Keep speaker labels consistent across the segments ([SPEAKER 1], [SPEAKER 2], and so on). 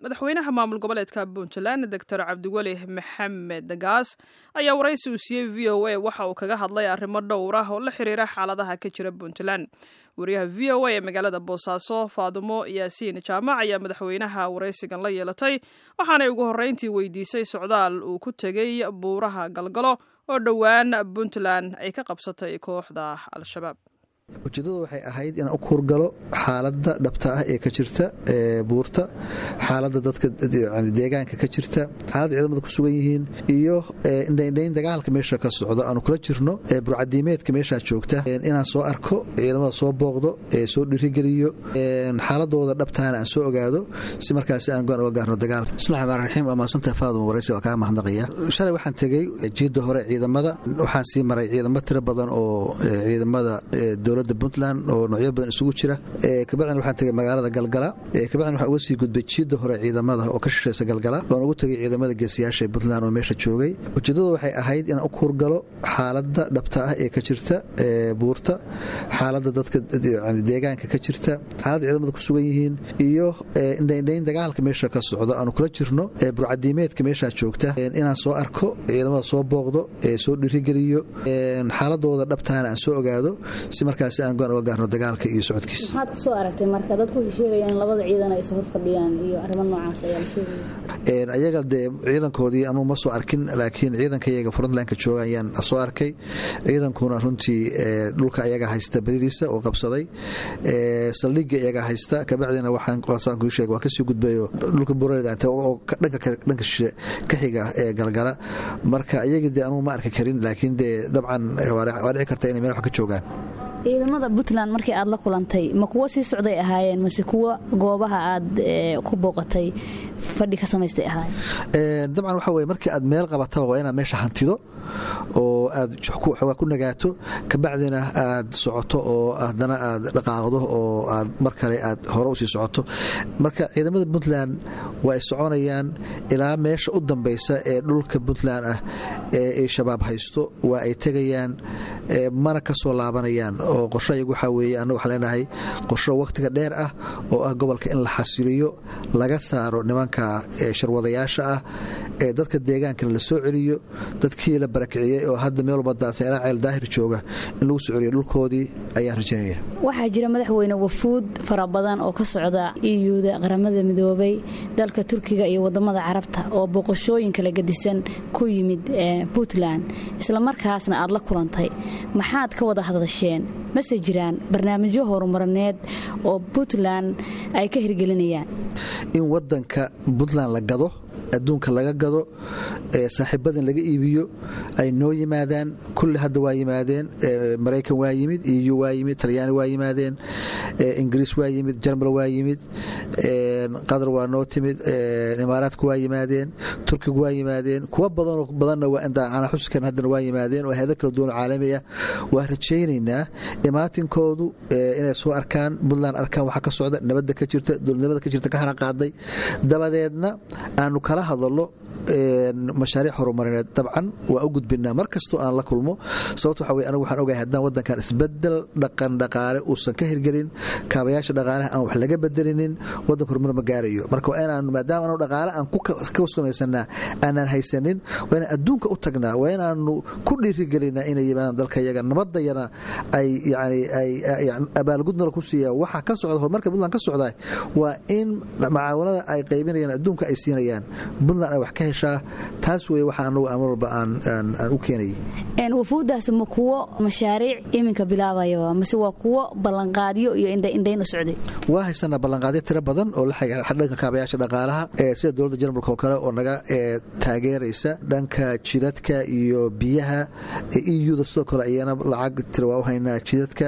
[SPEAKER 1] madaxweynaha maamul goboleedka puntland doctor cabdiweli maxamed gaas ayaa waraysi uu siiyey v o a waxa uu kaga hadlay arrimo dhowr ah oo la xiriira xaaladaha ka jira puntland wariyaha v o a ee magaalada boosaaso faadumo yaasiin jaamac ayaa madaxweynaha waraysigan la yeelatay waxaanay ugu horreyntii weydiisay socdaal uu ku tegey buuraha galgalo oo dhowaan puntland ay ka qabsatay kooxda al-shabaab
[SPEAKER 2] ujeedadu waxay ahayd inaan u kuurgalo xaaladda dhabta ah ee ka jirta buurta xaaladda dadka deegaanka ka jirta xaaladda ciidamada ku sugan yihiin iyo indhaindhayn dagaalka meesha ka socdo aanu kula jirno burcadiimeedka meeshaa joogta inaan soo arko ciidamada soo booqdo soo dhirigeliyo xaaladooda dhabtaana aan soo ogaado si markaasi aan goan uga gaarno dagaal bismillahi rxmaan raxiim waa mahadsantah faaduma waraysi waa kaa mahadnaqaya shalay waxaan tegey jiidda hore ciidamada waxaan sii maray ciidamo tiro badan oo ciidamada dowladda puntland oo noocyo badan isugu jira kabacdina waxaan tegey magaalada galgala kabacdina waxaan uga sii gudbay jiidda hore ciidamada oo ka shishaysa galgala waan ugu tegey ciidamada geesiyaasha ee puntland oo meesha joogay ujeedadu waxay ahayd inaan u kuurgalo xaaladda dhabta ah ee ka jirta buurta xaaladda dadka deegaanka ka jirta xaaladda ciidamada ku sugan yihiin iyo indhaindhayn dagaalka meesha ka socdo aanu kula jirno burcadiimeedka meeshaa joogta inaan soo arko ciidamada soo booqdo soo dhirigeliyo xaaladooda dhabtaana aan soo ogaado si markaasi aan goan uga gaarno dagaalka iyo socodkiisa
[SPEAKER 3] maxaad ku soo aragtay marka dadku waxay sheegayaan in labada ciidan ay is hor fadhiyaan iyo arrimo noocaas ayaa la sheegaya
[SPEAKER 2] ayaga dee ciidankoodii anuu ma soo arkin laakiin ciidankayaga frontlinka jooga ayaan soo arkay ciidankuna runtii dhulka ayaga haysta badidiisa oo qabsaday saldhigga iyaga haysta kabacdina waxaan kasii gudbayo dhulka bureed oo dhanka shishe ka xiga ee galgala marka ayagii dee anuu ma arki karin laakiin dee dabcan waa dhici karta inay meel wax ka joogaan
[SPEAKER 3] ciidamada puntland markii aad la kulantay ma kuwo sii socday ahaayeen mase kuwo goobaha aad ku booqatay fadhi ka samaystay ahaayeen
[SPEAKER 2] dabcan waxa weye markii aad meel qabataba waa inaad meesha hantido oo aad xoogaa ku nagaato kabacdina aad socoto oo haddana aad dhaqaaqdo oo aad mar kale aad hore usii socoto marka ciidamada puntland waa ay soconayaan ilaa meesha u dambaysa ee dhulka puntland ah ee ay shabaab haysto waa ay tegayaan mana ka soo laabanayaan oo qorsho ayagu waxaa weeye annagu waxaan leenahay qorsho wakhtiga dheer ah oo ah gobolka in la xasiliyo laga saaro nimanka sharwadayaasha ah ee dadka deegaanka la soo celiyo dadkii la barakiciyey oo hadda meel walba daadsan ilaa ceel daahir jooga in lagu soo celiyo dhulkoodii ayaan rajaynaya
[SPEAKER 3] waxaa jira madaxweyne wafuud fara badan oo ka socda iyuda qaramada midoobay dalka turkiga iyo wadamada carabta oo boqoshooyin kala gedisan ku yimid puntland islamarkaasna aad la kulantay maxaad ka wada hadasheen mase jiraan barnaamijyo horumarineed oo puntland ay ka hirgelinayaan
[SPEAKER 2] in wadanka puntland la gado adduunka laga gado saaxiibadan laga iibiyo ay noo yimaadaan kulli hadda waa yimaadeen maraykan waa yimid eu waa yimid talyaani waa yimaadeen ingiriis waa yimid jarmal waa yimid qatar waa noo timid imaaraadku waa yimaadeen turkigu waa yimaadeen kuwa badanoo badanna waa xuskan haddana waa yimaadeen oo hayado kala duwan caalami ah waa rajaynaynaa imaatinkoodu inay soo arkaan puntland arkaan waxaa ka socda nabadda ka jirta dowladnimada ka jirta ka hana qaaday dabadeedna aanu kala hadalno mashaariic horumarineed dabcan waa u gudbinaa mar kastoo aan la kulmo sababto waxa wey anigu waxaan ogahay haddaan waddankan isbedel dhaqan dhaqaale uusan ka hirgelin kaabayaasha dhaqaalaha aan wax laga bedelinin waddanka horumar ma gaarayo marka waa inaanu maadaama anu dhaqaale aan ka samaysanaa aanaan haysanin waa inaan adduunka u tagnaa waa inaanu ku dhiirigelinaa inay yimaadaan dalka yaga nabadayana ay yani ay abaalgudnala ku siiya waxa ka socda horumarka puntland ka socda waa in macaawanada ay qaybinayaan adduunka ay siinayaan puntland ay wax ka heshaa taas wey waxa anagu amar walba aan u keenayay
[SPEAKER 3] wafuuddaasi ma kuwo mashaariic iminka bilaabaya mase waa kuwo ballanqaadyo iyo indhayn u socday
[SPEAKER 2] waa haysanaa ballanqaadyo tiro badan oo la dhanka kaabayaasha dhaqaalaha sida dowladda jarmalka oo kale oo naga taageeraysa dhanka jidadka iyo biyaha euda sidoo kale ayana lacag tira waa u haynaa jidadka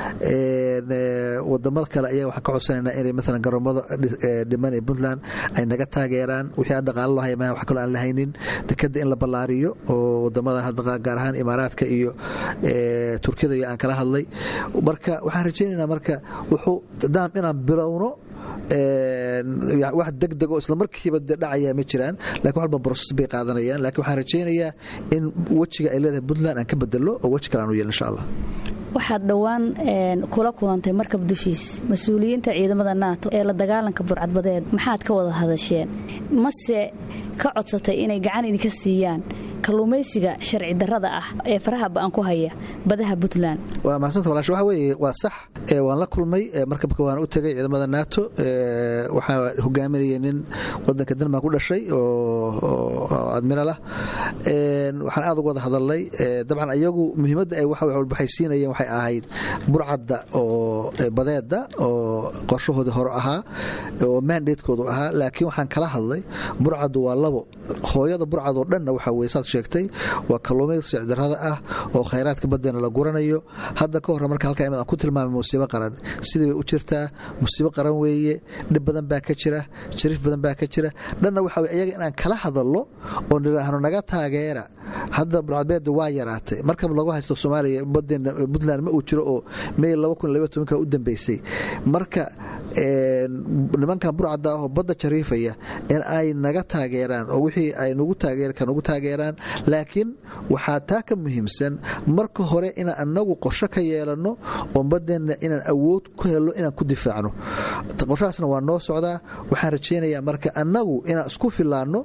[SPEAKER 2] wadamada kale ayaa waxaan ka codsanaynaa inay maalan garoomada dhiman ee puntland ay naga taageeraan wixii aan dhaqaalo lahay maaha wax kaloo aan la haynin dekada in la ballaariyo oo wadamada gaar ahaan imaaraadka iyo turkiyada iyo aan kala hadlay marka waxaan rajaynaynaa marka wuxuu daam inaan bilowno wax degdego islamarkiiba de dhacaya ma jiraan lakin walba broses bay qaadanayaan lakin waxaan rajaynayaa in wejiga ay leedahay puntland aan ka bedelo oo weji kale aan u yeel insha allah
[SPEAKER 3] waxaad dhowaan kula kulantay markab dushiis mas-uuliyiinta ciidamada naato ee la dagaalanka burcadbadeed maxaad ka wada hadasheen mase ka codsatay inay gacan idinka siiyaan kalluumaysiga sharci darrada ah ee faraha ba'an ku haya badaha puntland
[SPEAKER 2] waa mahadsanta walaash waxa weeye waa sax waan la kulmay markabka waan u tegay ciidamada nato waxaa hogaaminayay nin wadanka denmark ku dhashay oo admiral ah waxaan aad uga wada hadalnay dabcan iyagu muhiimadda ay waxay siinayeen waxay ahayd burcadda oo badeeda oo qorshahoodii hore ahaa oo mandatekoodu ahaa laakiin waxaan kala hadlay burcaddu waa labo hooyada burcad oo dhanna waxa weye saad sheegtay waa kalluumaysi sharcidarrada ah oo khayraadka badeena la guranayo hadda ka horre marka halkaa imid aan ku tilmaamay musiibo qaran sidii bay u jirtaa musiibo qaran weeye dhib badan baa ka jira jariif badan baa ka jira dhanna waxa weye iyaga inaan kala hadallo oo nidhaahno naga taageera hadda burcadbeeda waa yaraatay markab lagu haysto soomaaliya badeena puntland ma uu jiro oo may u dambeysay marka nimankan burcadda ahoo badda jariifaya in ay naga taageeraan oo wixii ay nagu taageeraan laakiin waxaa taa ka muhiimsan marka hore inaan anagu qorsho ka yeelanno oo badeenna inaan awood ku helno inaan ku difaacno qorshahaasna waa noo socdaa waxaan rajaynayaa marka annagu inaan isku filaanno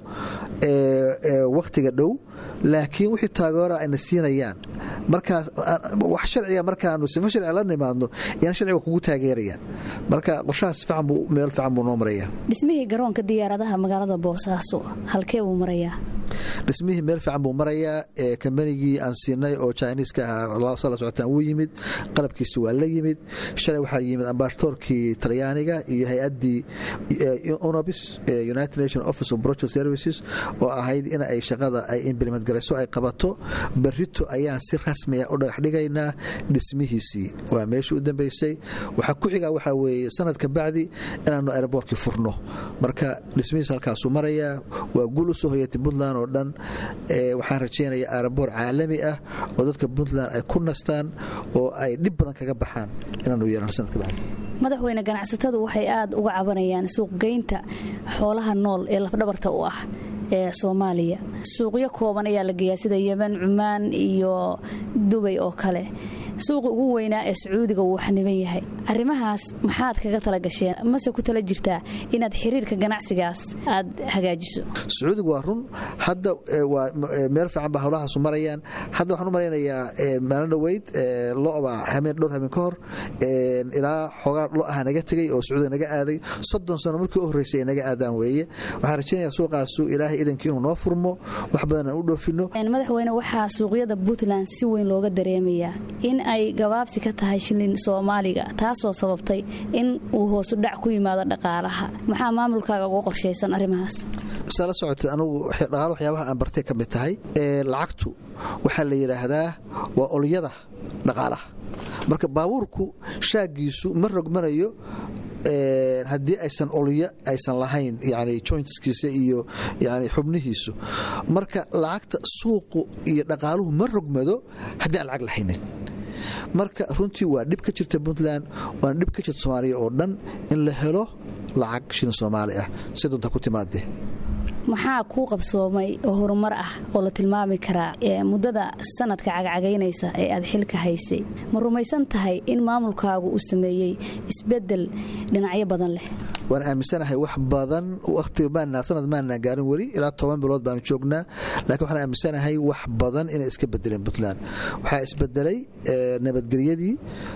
[SPEAKER 2] wakhtiga dhow laakiin wixii taageera ayna siinayaan markaas wax sharciga markaanu sifo sharciga la nimaadno inaan sharciga kugu taageerayaan marka qorshahaas fiican buu meel fiican buu noo marayaa
[SPEAKER 3] dhismihii garoonka diyaaradaha magaalada boosaaso halkee buu marayaa
[SPEAKER 2] dhismihii meel fiican buu marayaa kambanigii aan siinay oo jiniiska ahaa sala socotaan wuu yimid qalabkiisi waa la yimid shalay waxaa yimid ambasadoorkii talyaaniga iyo hay-addii unobis united nation office of project services oo ahayd in ay shaqada ay implement garayso ay qabato berrito ayaan si rasmiya u dhagax dhigaynaa dhismihiisii waa meeshii u dambeysay waxaa ku xigaa waxaa weeye sanadka bacdi inaanu aeroboortkii furno marka dhismihiis halkaasuu marayaa waa guul u soo hoyatay puntland oo dhan waxaan rajaynayaa aeroboor caalami ah oo dadka puntland ay ku nastaan oo ay dhib badan kaga baxaan inaanu yeelano sanadka bacdi
[SPEAKER 3] madaxweyne ganacsatadu waxay aad uga cabanayaan suuqgeynta xoolaha nool ee lafdhabarta u ah ee soomaaliya suuqyo kooban ayaa la geeyaa sida yemen cumaan iyo dubay oo kale suuqa ugu weynaa ee sacuudiga wuu xaniban yahay arrimahaas maxaad kaga tala gasheen mase ku tala jirtaa inaad xiriirka ganacsigaas aad hagaajiso
[SPEAKER 2] sacuudiga waa run hadda waa meel fiican baa howlahaasu marayaan hadda waxaan u malaynayaa maalin dhoweyd lo'baa hameen dhowr hameen ka hor ilaa xoogaa lo aha naga tegay oo sacuudiga naga aaday soddon sano markii u horreysay ay naga aadaan weeye waxaan rajaynayaa suuqaasu ilaahay idankii inuu noo furmo wax badan aan u dhoofino
[SPEAKER 3] madaxweyne waxaa suuqyada puntland si weyn looga dareemayaa in ay gabaabsi ka tahay shilin soomaaliga taasoo sababtay in uu hoosu dhac ku yimaado dhaqaalaha maxaa maamulkaaga uga qorshaysan arrimahaas
[SPEAKER 2] saa la socotay anugu dhaqaalo waxyaabaha aan bartay ka mid tahay lacagtu waxaa la yidhaahdaa waa olyada dhaqaalaha marka baabuurku shaagiisu ma rogmanayo haddii aysan olyo aysan lahayn yani jointskiisa iyo yani xubnihiisu marka lacagta suuqu iyo dhaqaaluhu ma rogmado haddii aan lacag lahaynin marka runtii waa dhib ka jirta puntland waana dhib ka jirta soomaaliya oo dhan in la helo lacag shilin soomaali ah si doonta ku timaadee
[SPEAKER 3] maxaa kuu qabsoomay oo horumar ah oo la tilmaami karaa muddada sanadka cagcagaynaysa ee aad xilka haysay ma rumaysan tahay in maamulkaagu uu sameeyey isbedel dhinacyo badan leh
[SPEAKER 2] waan aaminsanahay wax badan sanad maana gaarin weli ilaa toban bilood baanu joognaa lakiin waxaan aaminsanahay wax badan inay iska bedeleen puntland waxaa isbedelay nabadgelyadii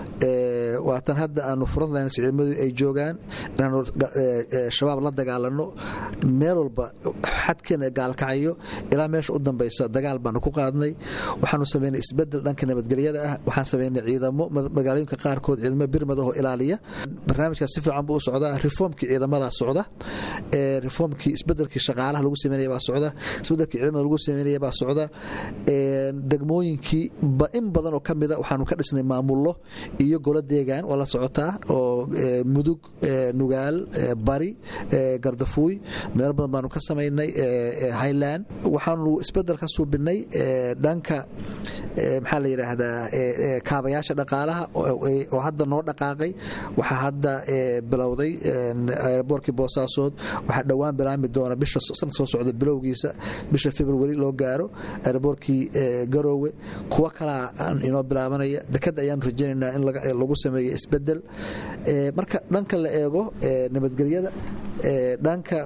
[SPEAKER 2] waatan hadda aanu furadlayna ciidamadu ay joogaan inaanu shabaab la dagaalano meel walba xadkeena gaalkacayo ilaa meesha u dambaysa dagaal baanu ku qaadnay waxaanu samaynay isbedel dhanka nabadgelyada ah waxaan samaynay ciidamo magaalooyinka qaarkood ciidamo birmad ahoo ilaaliya barnaamijkaas si fiican buu u socdaa reformkii ciidamadaa socda reformkii isbedelkii shaqaalaha lagu sameynaya baa socda isbedelkii ciidamada lagu sameynaya baa socda degmooyinkii in badan oo kamida waxaanu ka dhisnay maamullo iyo golo deegaan oo la socotaa oo mudug nugaal bari gardafuuy meelo badan baanu ka samaynay highland waxaanu isbedel ka suubinay dhanka maxaa la yidhaahdaa kaabayaasha dhaqaalaha oo hadda noo dhaqaaqay waxaa hadda bilowday aeroboortkii boosaasood waxaa dhowaan bilaami doona bisha sanadka soo socda bilowgiisa bisha februari loo gaaro aeroboortkii garoowe kuwo kalaa inoo bilaabanaya dekada ayaanu rajaynaynaa in lagu sameeyo isbedel marka dhanka la eego nabadgelyada dhanka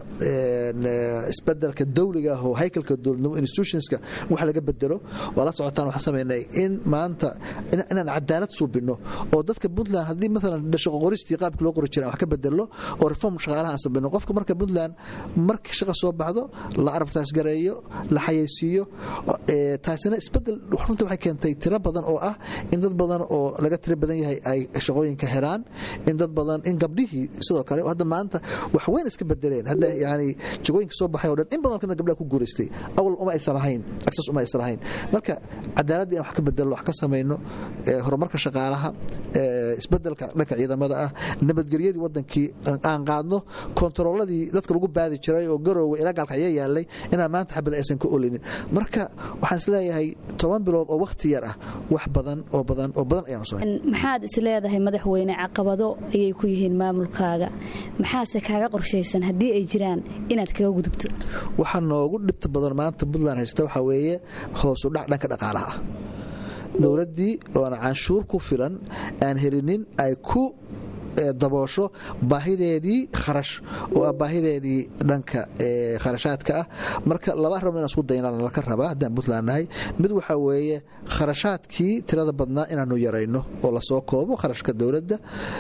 [SPEAKER 2] isbedelka dawliga ah oo haykalka dowladnimo institutionska wax laga bedelo waa la socotaan waxaan samaynay in maanta inaan cadaalad suubino oo dadka puntland haddii maalan shaqo qoristii qaabkii loo qori jiray wax ka bedelo oo reform shaqaalaha aan samayno qofka marka puntland markii shaqa soo baxdo la arabtaas gareeyo la xayeysiiyo taasina isbedel runta waxay keentay tiro badan oo ah in dad badan oo laga tiro badan yahay ay shaqooyinka helaan in dad badan in gabdhihii sidoo kale hadda maanta wax weyn iska bedeleen hadda yani jagooyinka soo baxay oo dhan in badan kana gabdhaha ku guuraystay awal uma aysan lahayn access uma aysan lahayn marka cadaaladda in wax ka bedelno wax ka samayno horumarka shaqaalaha isbedelka dhanka ciidamada ah nabadgelyadii wadankii aan qaadno kontarooladii dadka lagu baadi jiray oo garoowe ilaa gaalkacyo yaalay inaan maanta xabad aysan ka olinin marka waxaan isleeyahay toban bilood oo wakhti yar ah wax badan oo badan oo badan ayaanu samayn
[SPEAKER 3] maxaad isleedahay madaxweyne caqabado ayay ku yihiin maamulkaaga maxaase kaaga qorshaysan haddii ay jiraan inaad kaga gudubto
[SPEAKER 2] waxaa noogu dhibta badan maanta puntland haysta waxaa weeye hoosu dhac dhanka dhaqaalaha ah dowladdii oona canshuur ku filan aan helinin ay ku daboosho baahideedii kharash oo ah baahideedii dhanka kharashaadka ah marka laba arimo inaan isku daynaan laka rabaa haddaan puntland nahay mid waxaa weeye kharashaadkii tirada badnaa inaanu yarayno oo lasoo koobo kharashka dowladda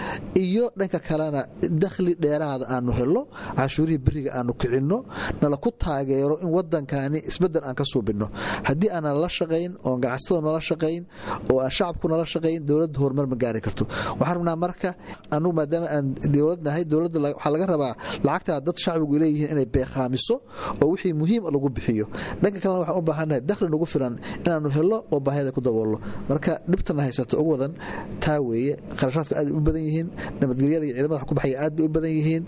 [SPEAKER 2] iyo dhanka kalena dakhli dheeraada aanu helo canshuurihii beriga aanu kicinno nala ku taageero in wadankani isbedel aan ka suubinno haddii aanan la shaqayn oon ganacsatada nala shaqayn oo aan shacabku nala shaqayn dowladda horumar ma gaari karto waxaan rabnaa marka anugu maadaama aan dowlad nahay dowladda waxaa laga rabaa lacagtaa dad shacbigu leeyihiin inay beeqaamiso oo wixii muhiim lagu bixiyo dhanka kalena waxaan u baahannahay dakhli nagu filan inaanu helo oo baahida ku daboolno marka dhibtana haysata ugu wadan taa weeye kharashaadku aad u badan yihiin nabadgelyada iyo ciidamada wax ku baxaya aad bay u badan yihiin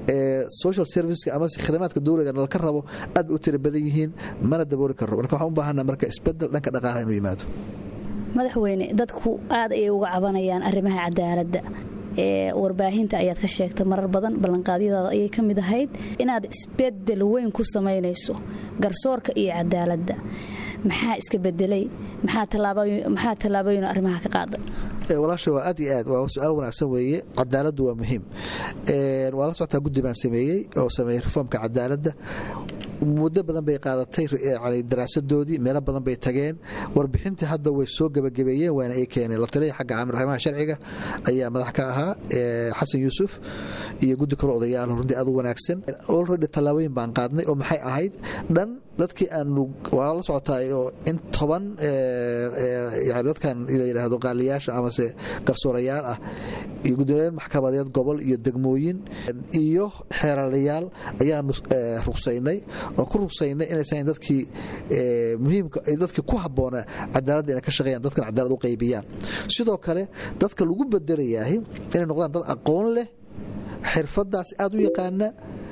[SPEAKER 2] social serviceka ama khidamaadka dowliga nalka rabo aad bay u tira badan yihiin mana dabooli karno marka waxaan u baahannaha marka isbedel dhanka dhaqaalaha inuu yimaado
[SPEAKER 3] madaxweyne dadku aad ayay uga cabanayaan arrimaha cadaaladda ee warbaahinta ayaad ka sheegtay marar badan ballanqaadyadaada ayay ka mid ahayd inaad isbedel weyn ku samaynayso garsoorka iyo cadaaladda maxaa iska bedelay maxaa tallaabooyin arrimaha ka qaaday
[SPEAKER 2] walaasha waa aad iyo aad waa su-aal wanaagsan weeye cadaaladdu waa muhiim waa la socotaa guddi baan sameeyey oo sameeyey reformka cadaaladda muddo badan bay qaadatay daraasadoodii meelo badan bay tageen warbixintii hadda way soo gebagabeeyeen waana ay keeneen la taliya xagga arrimaha sharciga ayaa madax ka ahaa xasan yuusuf iyo guddi kale odayaal runtii aad u wanaagsan olredy tallaabooyin baan qaadnay oo maxay ahayd dhan dadkii aanu waa la socotaa oo in toban dadkan la yidhaahdo qaaliyaasha amase garsoorayaal ah iyo guddoomiyaal maxkamadeed gobol iyo degmooyin iyo xeeralayaal ayaanu rugsaynay oo ku rugsaynay inaysan dadkii muhiimka dadkii ku habboonaa cadaaladda inay ka shaqeeyaan dadkan cadaalad u qaybiyaan sidoo kale dadka lagu bedelayahay inay noqdaan dad aqoon leh xirfadaas aad u yaqaana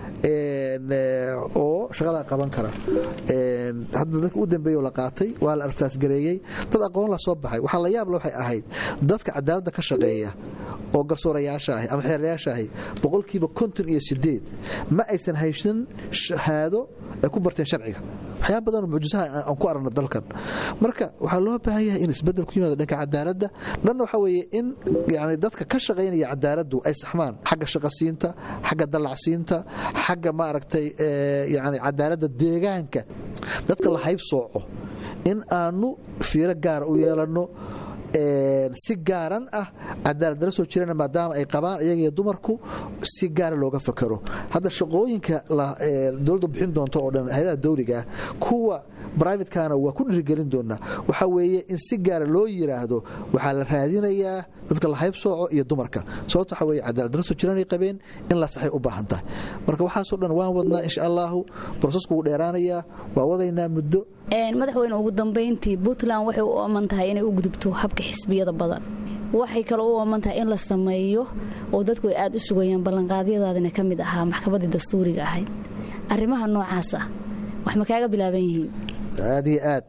[SPEAKER 2] oo shaqadaa qaban kara hadda dadka u dambeeyo la qaatay waa la arsaasgareeyey dad aqoon la soo baxay waxaa la yaabla waxay ahayd dadka cadaaladda ka shaqeeya oo garsoorayaasha ahi ama xeerayaasha ahi boqolkiiba konton iyo sideed ma aysan haysan shahaado ay ku barteen sharciga waxyaaba badanoo mucjisaha aan ku aragno dalkan marka waxaa loo baahan yahay in isbedel ku yimaado dhanka cadaaladda dhanna waxaa weeye in yani dadka ka shaqaynaya cadaaladdu ay saxmaan xagga shaqasiinta xagga dallacsiinta xagga maaragtay yani cadaaladda deegaanka dadka la hayb sooco in aanu fiiro gaara u yeelanno si gaaran ah cadaaladala soo jirana maadaama ay qabaan iyagiyo dumarku si gaara looga fakaro hadda shaqooyinka dowladda bixin doonto oo dhan hay-adaha dowligaah kuwa brivatekana waa ku dhirigelin doonaa waxaa weeye in si gaara loo yiraahdo waxaa la raadinayaa dadka la hayb sooco iyo dumarka sababto waxaa weye cadaaladala soo jiranay qabeen in la saxay u baahan tahay marka waxaasoo dhan waan wadnaa insha allahu brosesku wuu dheeraanayaa waa wadaynaa muddo
[SPEAKER 3] madaxweyne ugu dambayntii puntland waxay u ooman tahay inay u gudubto habka xisbiyada badan waxay kaloo u ooman tahay in la sameeyo oo dadku ay aad u sugayaan ballanqaadyadaadina ka mid ahaa maxkamaddii dastuuriga ahayd arrimaha noocaasa wax ma kaaga bilaaban yihiin
[SPEAKER 2] aad iyo aad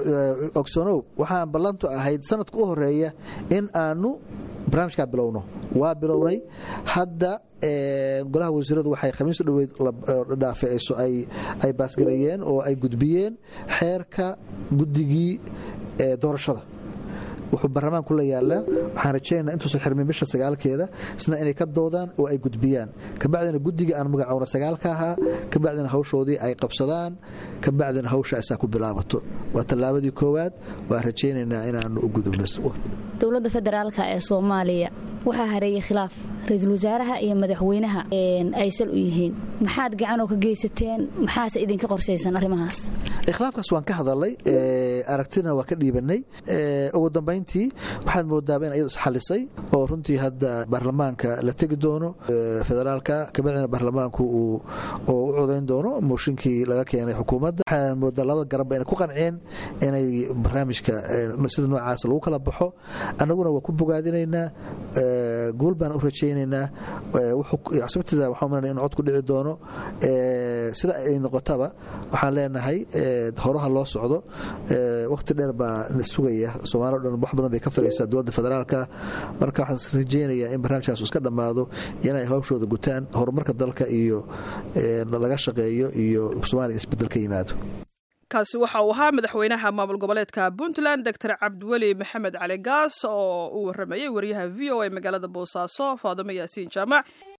[SPEAKER 2] ogsoonow waxaan ballantu ahayd sanadka u horeeya in aanu barnaamijkaa bilowno waa bilownay hadda golaha wasiiradu waxay khamiis dhoweyd dhaafeeyso ay baasgareeyeen oo ay gudbiyeen xeerka guddigii doorashada wuxuu baarlamaanku la yaalaa waxaan rajaynaa intuusan xirmin bisha sagaalkeeda isna inay ka doodaan oo ay gudbiyaan kabacdina guddiga aan magacowna sagaalka ahaa kabacdina hawshoodii ay qabsadaan kabacdina hawsha asaa ku bilaabato waa tallaabadii koowaad waan rajaynaynaa inaanu u gudubno
[SPEAKER 3] dowladda federaalka ee soomaaliya waxaa hareeyey khilaaf ra-iisul wasaaraha iyo madaxweynaha ay sal u yihiin maxaad gacanoo ka geysateen maxaase idinka qorshaysan arrimahaas
[SPEAKER 2] khilaafkaas waan ka hadalay aragtina waa ka dhiibanay ugu dambayntii waxaad moodaaba in ayadu isxalisay oo runtii hadda baarlamaanka la tegi doono federaalka kabacdina baarlamaanku uu u codayn doono mooshinkii laga keenay xukuumadda waxaan moodaa labada garanba inay ku qanceen inay barnaamijka sida noocaas lagu kala baxo annaguna waa ku bogaadinaynaa guul baan u rajaynaynaa sababteeda waxaa umalanaya in cod ku dhici doono sida ay noqotaba waxaan leenahay horaha loo socdo wakhti dheer baa sugaya soomaalio dhan wax badan bay ka filaysaa dowladda federaalka marka waxaan rajaynayaa in barnaamijkaas iska dhammaado inay hawshooda gutaan horumarka dalka iyo laga shaqeeyo iyo soomaaliya isbedel ka yimaado
[SPEAKER 1] kaasi waxa uu ahaa madaxweynaha maamul goboleedka puntland doctor cabdiweli maxamed cali gaas oo uu waramayey wariyaha v o a magaalada boosaaso faadimo yaasiin jaamac